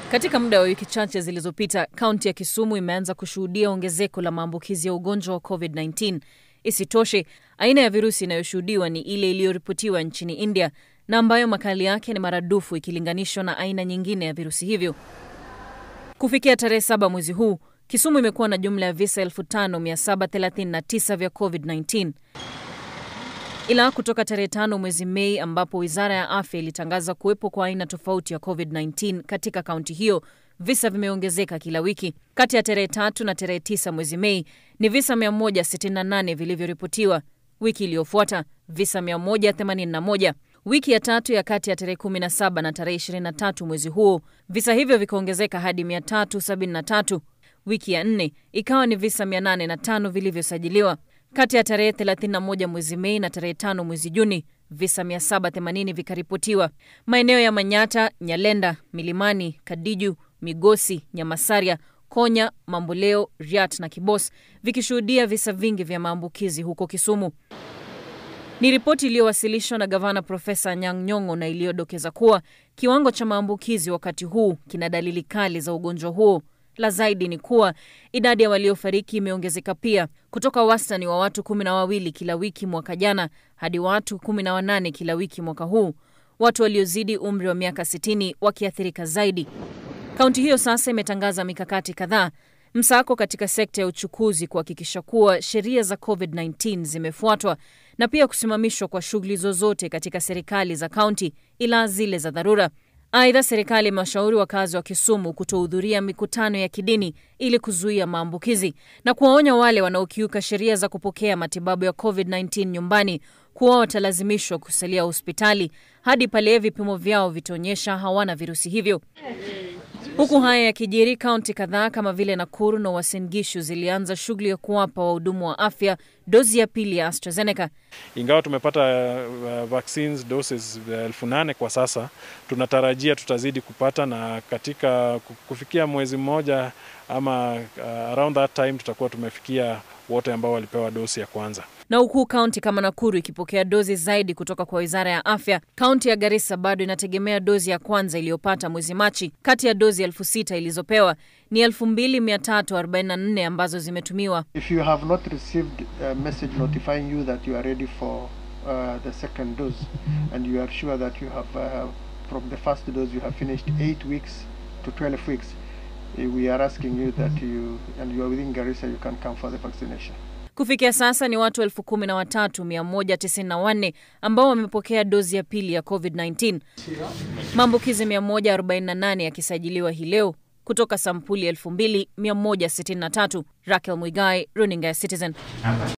Katika muda wa wiki chache zilizopita, kaunti ya Kisumu imeanza kushuhudia ongezeko la maambukizi ya ugonjwa wa COVID-19. Isitoshe, aina ya virusi inayoshuhudiwa ni ile iliyoripotiwa nchini India na ambayo makali yake ni maradufu ikilinganishwa na aina nyingine ya virusi hivyo. Kufikia tarehe saba mwezi huu, Kisumu imekuwa na jumla ya visa 5739 vya COVID-19 ila kutoka tarehe tano mwezi Mei ambapo wizara ya afya ilitangaza kuwepo kwa aina tofauti ya COVID-19 katika kaunti hiyo, visa vimeongezeka kila wiki. Kati ya tarehe tatu na tarehe tisa mwezi Mei ni visa 168 vilivyoripotiwa. Wiki iliyofuata visa 181. Wiki ya tatu ya kati ya tarehe 17 na tarehe 23 mwezi huo visa hivyo vikaongezeka hadi 373. Wiki ya nne ikawa ni visa 805 vilivyosajiliwa. Kati ya tarehe 31 mwezi Mei na tarehe 5 mwezi Juni visa 780 vikaripotiwa. Maeneo ya Manyata, Nyalenda, Milimani, Kadiju, Migosi, Nyamasaria, Konya, Mamboleo, Riat na Kibos vikishuhudia visa vingi vya maambukizi huko Kisumu. Ni ripoti iliyowasilishwa na gavana Profesa Anyang' Nyong'o na iliyodokeza kuwa kiwango cha maambukizi wakati huu kina dalili kali za ugonjwa huo. La zaidi ni kuwa idadi ya waliofariki imeongezeka pia kutoka wastani wa watu kumi na wawili kila wiki mwaka jana hadi watu kumi na wanane kila wiki mwaka huu, watu waliozidi umri wa miaka sitini wakiathirika zaidi. Kaunti hiyo sasa imetangaza mikakati kadhaa, msako katika sekta ya uchukuzi kuhakikisha kuwa sheria za COVID-19 zimefuatwa na pia kusimamishwa kwa shughuli zozote katika serikali za kaunti ila zile za dharura. Aidha, serikali imewashauri wakazi wa Kisumu kutohudhuria mikutano ya kidini ili kuzuia maambukizi na kuwaonya wale wanaokiuka sheria za kupokea matibabu ya COVID-19 nyumbani kuwa watalazimishwa kusalia hospitali hadi pale vipimo vyao vitaonyesha hawana virusi hivyo. Huku haya yakijiri, kaunti kadhaa kama vile Nakuru na Uasin Gishu zilianza shughuli ya kuwapa wahudumu wa afya dozi ya pili ya AstraZeneca. Ingawa tumepata uh, vaccines doses elfu nane kwa sasa, tunatarajia tutazidi kupata, na katika kufikia mwezi mmoja ama uh, around that time tutakuwa tumefikia wote ambao walipewa dosi ya kwanza. Na huku kaunti kama Nakuru ikipokea dozi zaidi kutoka kwa wizara ya afya, kaunti ya Garissa bado inategemea dozi ya kwanza iliyopata mwezi Machi. Kati ya dozi elfu sita ilizopewa ni elfu mbili mia tatu arobaini na nne ambazo zimetumiwa. If you have not received a message notifying you that you are ready for uh, the second dose and you are sure that you have uh, from the first dose you have finished 8 weeks to 12 weeks we are asking you that you and you are within Garissa you can come for the vaccination. Kufikia sasa ni watu elfu kumi na watatu mia moja tisini na wanne ambao wamepokea dozi ya pili ya COVID-19, maambukizi 148 yakisajiliwa hii leo kutoka sampuli 2163. Raquel Mwigai, runinga ya Citizen.